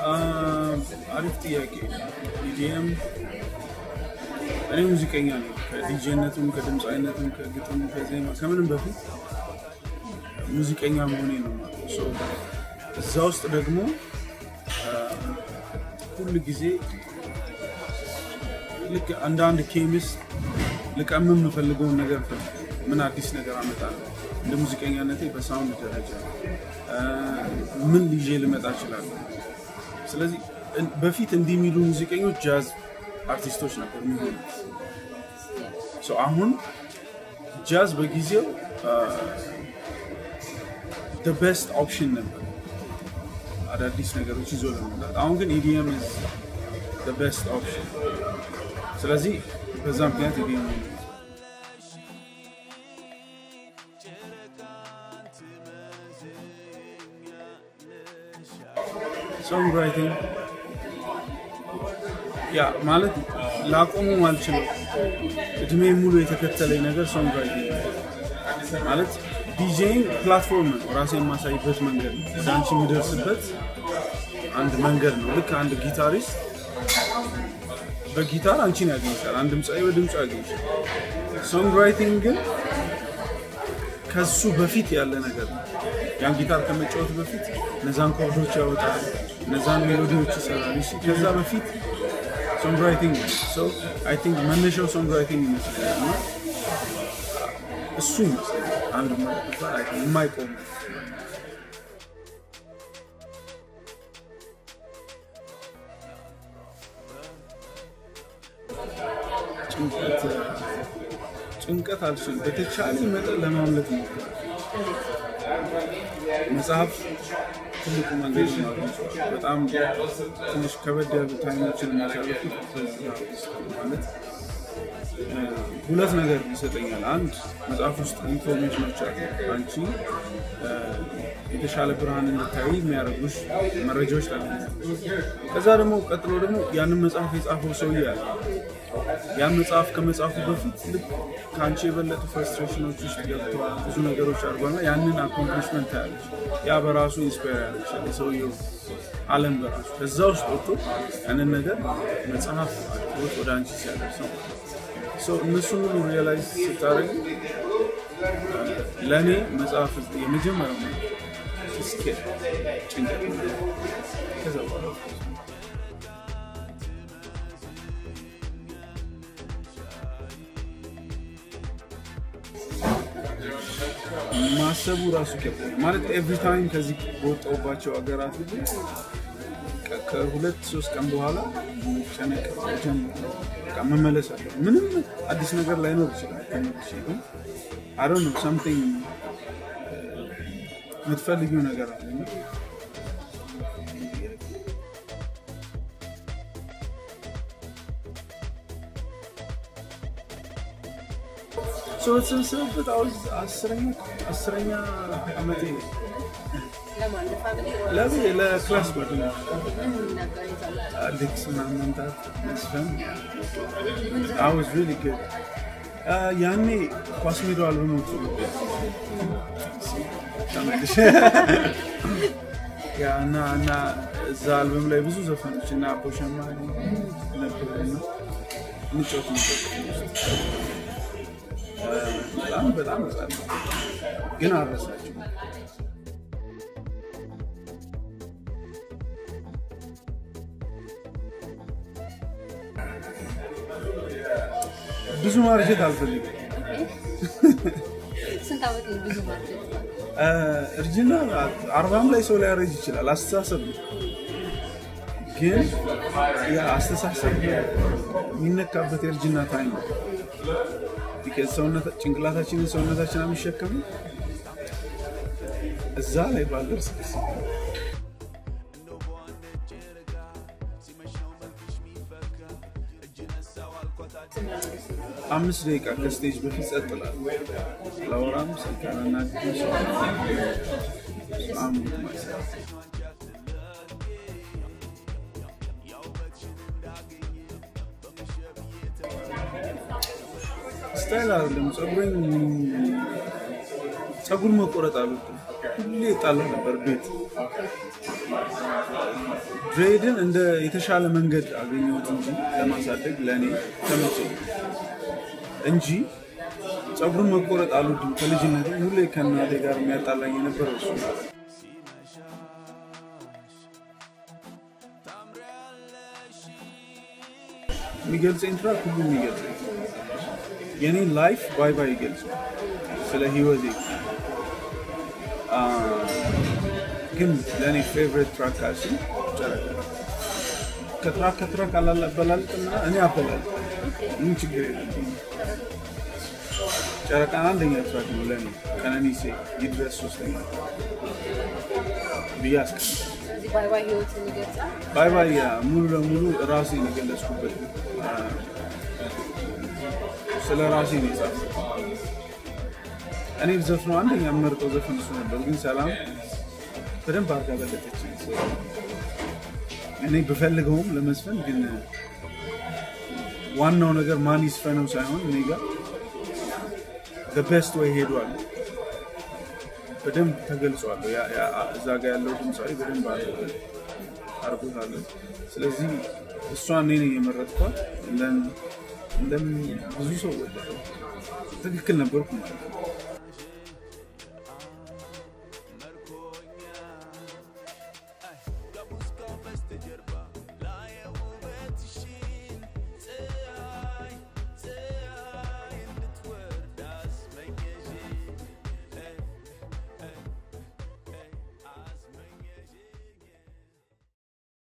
አሪፍ ጥያቄ። ኢዲኤም እኔ ሙዚቀኛ ነኝ። ከዲጄነቱም ከድምፃዊነቱም ከግጥም ከዜማ ከምንም በፊት ሙዚቀኛ መሆኔ ነው ማለት ነው። ሶ እዛ ውስጥ ደግሞ ሁል ጊዜ ልክ እንደ አንድ ኬሚስት ልቀምም የምፈልገውን ነገር ምን አዲስ ነገር አመጣለሁ እንደ ሙዚቀኛነቴ በሳውንድ ደረጃ ምን ልዤ ልመጣ እችላለሁ። ስለዚህ በፊት እንዲህ የሚሉ ሙዚቀኞች ጃዝ አርቲስቶች ነበር የሚሆኑት። አሁን ጃዝ በጊዜው ቤስት ኦፕሽን ነበር አዳዲስ ነገሮች ይዞ ለመምጣት። አሁን ግን ኢዲኤም ቤስት ኦፕሽን። ስለዚህ በዛ ምክንያት ኢዲኤም ሶንግ ራይቲንግ ያ ማለት ላቆሙ አልችልም። እድሜ ሙሉ የተከተለኝ ነገር ሶንግ ራይቲንግ ማለት ዲጄይንግ ፕላትፎርም ነው፣ ራሴ የማሳይበት መንገድ ነው፣ ወደ አንቺ የምደርስበት አንድ መንገድ ነው። ልክ አንድ ጊታሪስት በጊታር አንቺን ያገኝሻል፣ አንድ ድምፃዊ በድምፁ ያገኝሻል። ሶንግ ራይቲንግ ግን ከሱ በፊት ያለ ነገር ነው። ያን ጊታር ከመጫወት በፊት እነዛን ኮርዶች ያወጣል፣ እነዛን ሜሎዲዎች ይሰራል። ከዛ በፊት ሶንግ ራይቲንግ አይ ቲንክ መነሻው ሶንግ ራይቲንግ ይመስለኛል እና እሱ ይመስለኛል አንድ የማይቆም ጭንቀት ጭንቀት አልችልም። በተቻለ መጠን ለማምለጥ ሞክራል። መጽሐፍ ትልቁ መንገድ ነው። በጣም ትንሽ ከበድ ያሉ ታይሞችን የሚያሳልፉት ማለት ሁለት ነገር ይሰጠኛል። አንድ መጽሐፍ ውስጥ ኢንፎርሜሽኖች አሉ፣ አንቺ የተሻለ ብርሃን እንድታይ የሚያደርጉሽ መረጃዎች ታገኛለሽ። ከዛ ደግሞ ቀጥሎ ደግሞ ያንን መጽሐፍ የጻፈው ሰውዬ አለ። ያን መጽሐፍ ከመጽሐፉ በፊት ልክ ከአንቺ የበለጡ ፍረስትሬሽኖች ውስጥ ገብተዋል፣ ብዙ ነገሮች አድርጓና ያንን አኮምፕሊሽመንት ታያለች። ያ በራሱ ኢንስፓየር ያደርግሻል፣ የሰውየው አለም በራሱ ከዛ ውስጥ ወጥቶ ያንን ነገር መጽሐፍ አድርጎት ወደ አንቺ ሲያደርስ ነው። እነሱን ሁሉ ሪያላይዝ ስታደርግ ለእኔ መጽሐፍ የመጀመሪያው ነው እስኪ ጭንቀት ከዛ በኋላ ማሰቡ ራሱ ይከብዳል። ማለት ኤቭሪ ታይም ከዚህ በወጣሁባቸው ሀገራት ሁሉ ከሁለት ሶስት ቀን በኋላ ጨነቅ መመለስ አለ። ምንም አዲስ ነገር ላይኖር ይችላል። ተመልሼ ግን አይ ዶንት ኖ ሳምቲንግ የምትፈልጊው ነገር አለ ሰው የተሰበሰበበት አስረኛ አስረኛ ዓመቴ ነው። ለምን ለክላስ ጓደኞች አሌክስ ምናምን መምታት መስፈን አውዝ ሪሊ ጉድ ያኔ ኳስ ሜዳው አልበሞች ተመልሼ እና እና እዛ አልበም ላይ ብዙ ዘፈኖች እና አቦሸማ ነበሩና እንጫወት በጣም በጣም ህጻን ግን አረሳቸው። ብዙ ማርጀት አልፈልግም። ስንት ዓመት ነው ብዙ ማለት እርጅና አርባም ላይ ሰው ሊያረጅ ይችላል። አስተሳሰብ ነው። ግን ያ አስተሳሰብ የሚነካበት የእርጅና ታይም ነው። ጭንቅላታችንን ሰውነታችን የሚሸከሙ እዛ ላይ ባልደርስ ደስ አምስት ደቂቃ ከስቴጅ በፊት ጸጥ እላለሁ። ላወራም ስልክ አላናግርም። ሰው ስታይል አይደለም። ፀጉሬን ፀጉር መቆረጥ አልወድም። ሁሌ ጣላ ነበር ቤት ድሬድን እንደ የተሻለ መንገድ አገኘሁት እንጂ ለማሳደግ ለእኔ ተመቸኝ እንጂ ፀጉርን መቆረጥ አልወድም። ከልጅነት ሁሌ ከእናቴ ጋር የሚያጣላኝ የነበረው እሱ ነው። የሚገልጸኝ ትራክ ሁሉ የሚገልጸኝ የኔ ላይፍ ባይ ባይ ይገልጸው ስለ ህይወቴ አ፣ ግን ለእኔ ፌቨሪት ትራክ ካልሽኝ ጨረቃ ከትራክ ከትራክ አላበላልጥም እና እኔ አበላል ምን ችግር የለም። ጨረቃን አንደኛ ትራክ ነው ለእኔ ቀነኒሴ ይድረስ ሶስተኛ ብዬ አስቀምጣለሁ። ስለዚህ ባይ ባይ ህይወትን ይገልጻል። ባይ ባይ ያ ሙሉ ለሙሉ ራሴን የገለጽኩበት ነው። አ፣ ስለ ራሴ ነው የጻፍኩት። እኔ ዘፍነው አንደኛ የምመርጠው ዘፈን እሱ ነበር፣ ግን ሰላም በደንብ አድርጋ በለጠች። እኔ ብፈልገውም ለመዝፈን ግን ዋናው ነገር ማን ይስፈነው ሳይሆን እኔ ጋር በቤስት ወይ ሄዷል። በደንብ ተገልጿል። ያ- ያ- እዛ ጋር ያለው ድምፃዊ በደንብ አድርጎ- አድርጎታለሁ። ስለዚህ እሷ እኔ ነኝ የመረጥኳት። እንደም- እንደም ብዙ ሰው ወደደው። ትክክል ነበርኩ ማለት ነው።